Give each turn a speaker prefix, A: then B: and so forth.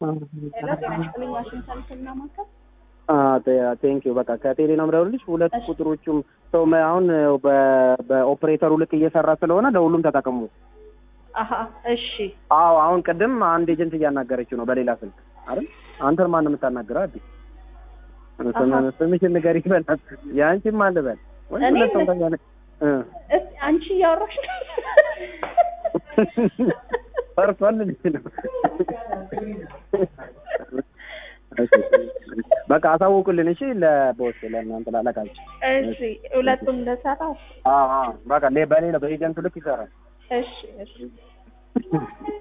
A: ሄሎ ጤና ይስጥልኝ ዋሽንግተን ህክምና ማዕከል
B: ቴንክ ዩ በቃ ከቴሌ ነው የምደውልልሽ። ሁለት ቁጥሮቹም ሰው መ- አሁን በ- በኦፕሬተሩ ልክ እየሰራ ስለሆነ ለሁሉም ተጠቀሙ።
A: አሀ እሺ
B: አዎ አሁን ቅድም አንድ ኤጀንት እያናገረችው ነው በሌላ ስልክ አይደል? አንተን ማን ነው የምታናግረው? አዲ
A: አሃ።
B: ስምሽን ንገሪኝ በላት። የአንቺን ማን ልበል? ወይ
A: እኔ
B: ሁለት ሰው
A: ነ-
B: ተያነ እ
A: እስኪ አንቺ እያወራሽ ነው
B: ፈርቷል ልጅ ነው። በቃ አሳውቁልን እሺ፣ ለቦስ ለእናንተ ላለቃችሁ።
A: እሺ ሁለቱም እንደሰራው
B: አዎ አዎ፣ በቃ ሌ- በሌላ በኤጀንቱ ልክ ይሰራል።
A: እሺ እሺ